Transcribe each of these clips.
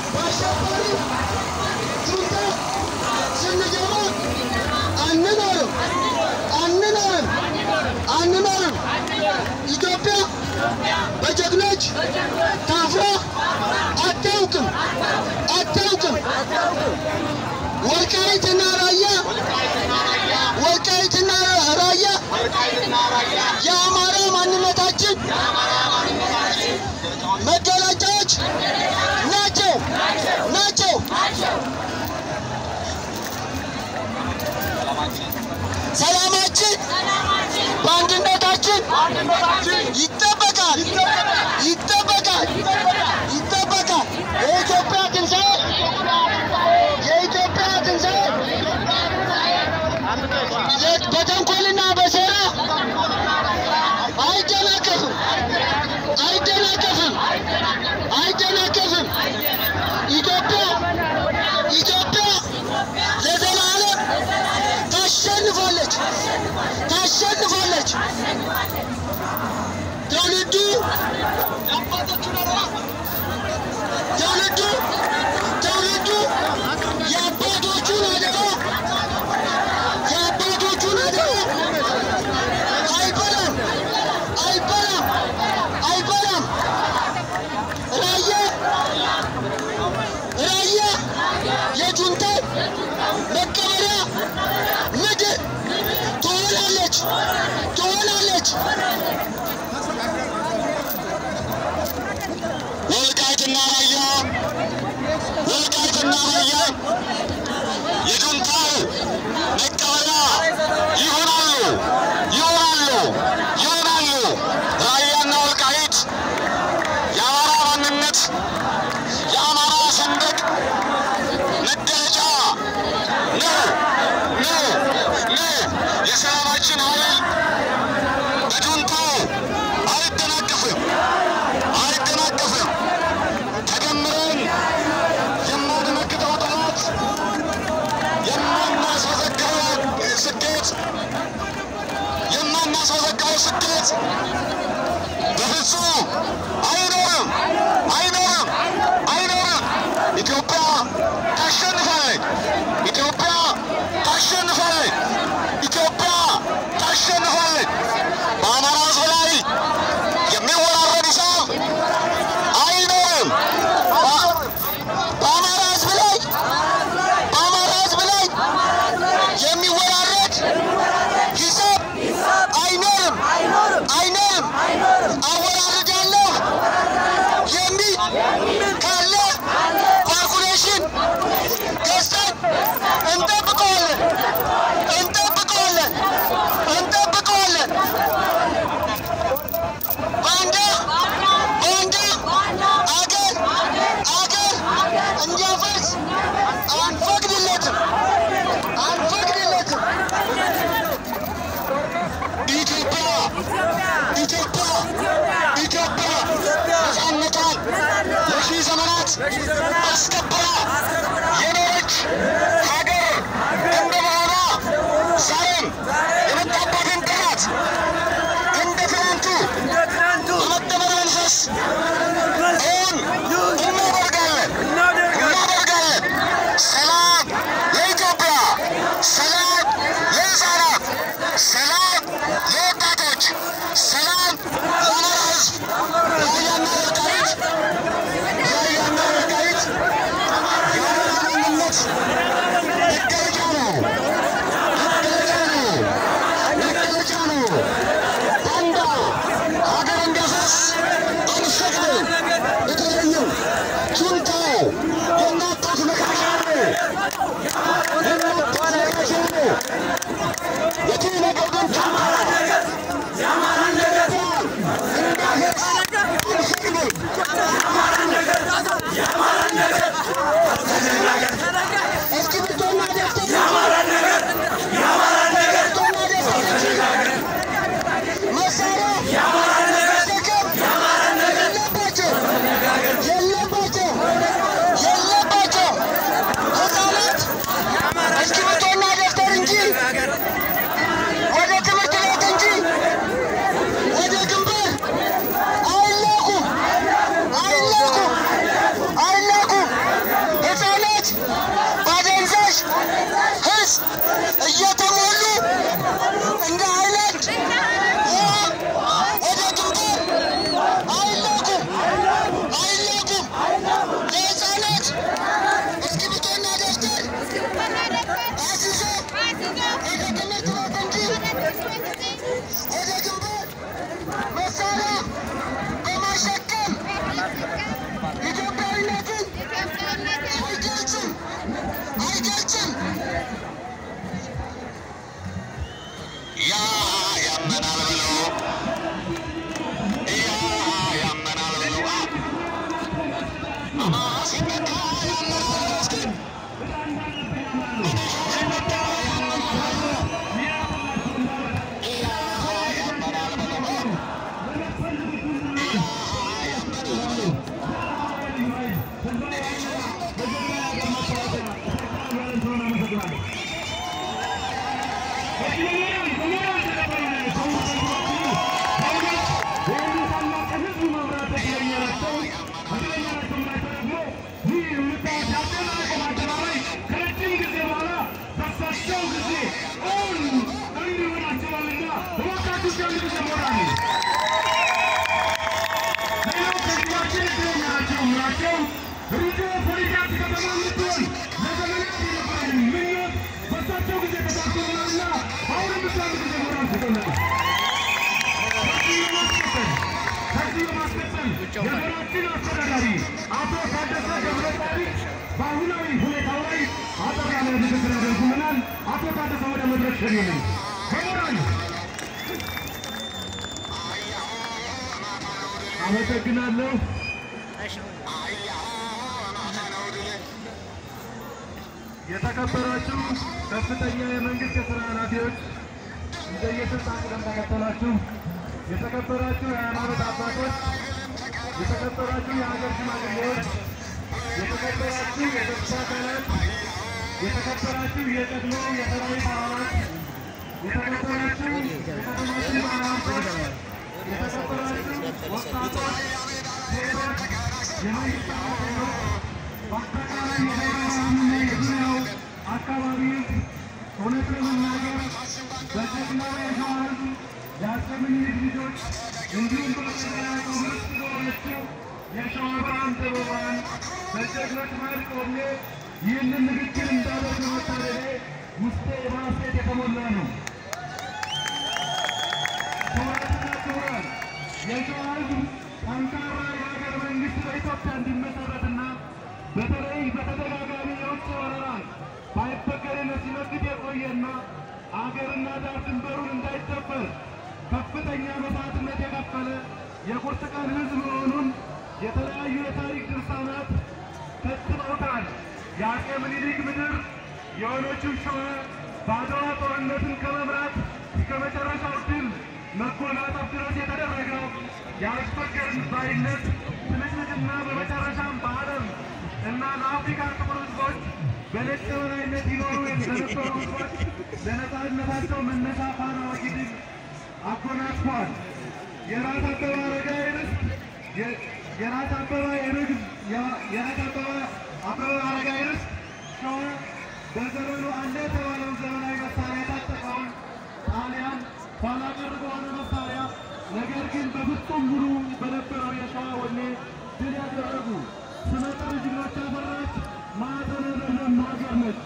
በአሸባሪ ጁንታ ስንገባ አንኖርም አንኖርም አንኖርም። ኢትዮጵያ በጀግኖች ታፍራ አታውቅም አታውቅም። ወልቃይትና ራያ ወልቃይትና ራያ የአማራ ማንነታችን መገለጫዎች ናቸው ናቸው። ሰላማችን በአንድነታችን ይጠበቃል ይጠበቃል ይጠበቃል። የኢትዮጵያ ትንሣኤ የኢትዮጵያ ትንሣኤ በተንኮልና በሴራ አይደናቀፍም አይደናቀፍም አይደናቀፍም። ኢትዮጵያ ኢትዮጵያ ለዘላለም ታሸንፋለች ታሸንፋለች። ትውልዱ ትውልዱ ትውልዱ የአባቶቹን አደራ የአባቶቹን አደራ አይበላም አይበላም አይበላም። ራያ ራያ የጁንታው መቀበሪያ ምድር ትሆናለች ትሆናለች። ወልቃይትና ራያ ወልቃይትና ራያ የጁንታው መቀበሪያ ይሆናሉ ይሆናሉ ይሆናሉ። ራያና ወልቃይት የአማራ ማንነት የአማራ ሰንደቅ መገለጫ ነው ነው ነው። የሰላማችን ኃይል በጁንታው አይደናቀፍም አይደናቀፍም። ተደምረን የማንመክተው ጠላት የማናስመዘግበው ስኬት የማናስመዘግበው ስኬት በፍጹም አይኖርም አይኖርም አይኖርም። ኢትዮጵያ ታሸንፋለች። ኢትዮጵያ ታሸንፋለች። ኢትዮጵያ ታሸንፋለች። በአማራ ሕዝብ ላይ የሚወራረድ ሂሳብ አይኖርም። በ- በአማራ ሕዝብ ላይ በአማራ ሕዝብ ላይ የሚወራረድ ሂሳብ አይኖርም አይኖርም። አወራርዳለሁ የሚል ካለ ካልኩሌሽን ገዝተን እንጠብቀዋለን እንጠብቀዋለን እንጠብቀዋለን። ባንዳ ባንዳ አገር አገር እንዲያፈርስ አንፈቅድለትም አንፈቅድለትም። ኢትዮጵያ ኢትዮጵያ ኢትዮጵያ ነፃነቷን ለሺህ ዘመናት አስከብራ የኖረች ሀገር እንደመሆኗ ዛሬም የመጣባትን ጠላት እንደ ትናንቱ በመደመር መንፈስ እውን እናደርጋለን እናደርጋለን። ሰላም ለኢትዮጵያ፣ ሰላም ለሕፃናት፣ ሰላም ለወጣቶች፣ ሰላም ለአማራ ሕዝብ። ራያና ወልቃይት ራያና ወልቃይት የአማራ ማንነት እየተሞሉ እንደ አይላንድ ወደ ግንባር አይላኩም አይላኩም። ለሕፃናት እስክሪብቶና ደብተር አስይዞ ወደ ትምህርት ቤት እንጂ ወደ ግንባር መሳሪያ በማሸከም ኢትዮጵያዊነትን አይገልጽም አይገልጽም። ያ ያመናል ብለው ያ ያመናል ብለው አማ ሲመታ ያመናል ብለው እስኪ ሲመታ ያመናል ብለው ያ ያመናል ብለው ያ ያመናል ብለው የሀገራችን አስተዳዳሪ አቶ ታደሰ ገብረጻድቅ በአሁናዊ ሁኔታው ላይ አጠር ያለ ንግግር ያደርጉልናል። አቶ ታደሰ ወደ መድረክ ሸኙልን። በሞራል አመሰግናለሁ። የተከበራችሁ ከፍተኛ የመንግስት የስራ ኃላፊዎች እንደየስልጣን ቅደም ተከተላችሁ፣ የተከበራችሁ የሃይማኖት አባቶች፣ የተከበራችሁ የሀገር ሽማግሌዎች፣ የተከበራችሁ የጸጥታ አካላት፣ የተከበራችሁ የቀድሞ የሰራዊት አባላት፣ የተከበራችሁ የከተማችን ባለሀብቶች፣ የተከበራችሁ ወጣቶች፣ ሴቶች፣ የመንግስት ሰራተኞች፣ በአጠቃላይ የደብረብርሃንና የዙሪያው አካባቢ እውነት ለመናገር በጀግናው የሸዋ ሕዝብ የአፄ ምኒልክ ልጆች እንዲሁም በተለያዩ ምርጥ የሆነችው የሸዋ ብርሃን ዘበብርሃን በጀግኖች መሃል ቆሜ ይህንን ንግግር እንዳደርግ በመታደሌ ውስጤ በሐሴት የተሞላ ነው። ክቡራትና ክቡራን የሸዋ ሕዝብ ጠንካራ የሀገር መንግስት በኢትዮጵያ እንዲመሰረትና በተለይ በተደጋጋሚ የውጭ ወረራ ባይበገሬነት ሲመክት የቆየና አገርና ዳር ድንበሩን እንዳይደፈር ከፍተኛ መስዋዕትነት የከፈለ የቁርጥ ቀን ሕዝብ መሆኑን የተለያዩ የታሪክ ድርሳናት ከትበውታል። የአፄ ምኒልክ ምድር የሆነችው ሸዋ በአድዋ ጦርነትን ከመምራት እስከ መጨረሻው ድል መጎናጸፍ ድረስ የተደረገው የአስፈገርን ባይነት ትንቅንቅና በመጨረሻም በዓለም እና ለአፍሪካ ጥቁር ሕዝቦች በነጭ የበላይነት ይኖሩ ለነበሩ ሕዝቦች ለነፃነታቸው መነሻ ፋና ወጊ ድል አጎናጽፏል። የራስ አበበ አረጋዊ ርስት የራስ አበበ የንግድ የራስ አበበ አበበ አረጋዊ ርስት ሸዋ በዘመኑ አለ የተባለውን ዘመናዊ መሳሪያ የታጠቀውን ጣሊያን ኋላ ቀር በሆነ መሳሪያ ነገር ግን በፍጹም ሙሉ በነበረው የሸዋ ወኔ ድል ያደረጉ ስመጥር ጀግኖች ያፈራች ማዕፀነ ለምለም ሀገር ነች።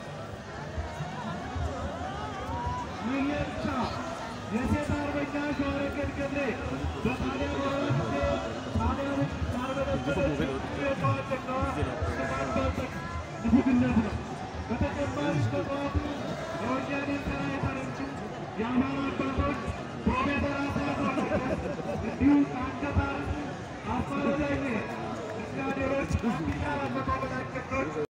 ምን ብቻ የሴት አርበኛ ሸዋረገድ ገብሬ በጣሊያን ወረራ ጊዜ ጣሊያኖች ያልበለበለች የሸዋ ጀግናዋ ስማባጠቅ ንጉድነት ነው። በተጨማሪ በጠዋቱ የወያኔ ሰራዊት አለምቹ የአማራ አባቶች ፕሮፌሰር አስራት ወልደየስ እንዲሁም ከአንገት አርስ አስፋለዳኝ እስካዴሮች ከአንድ ሺህ አራት መቶ በላይ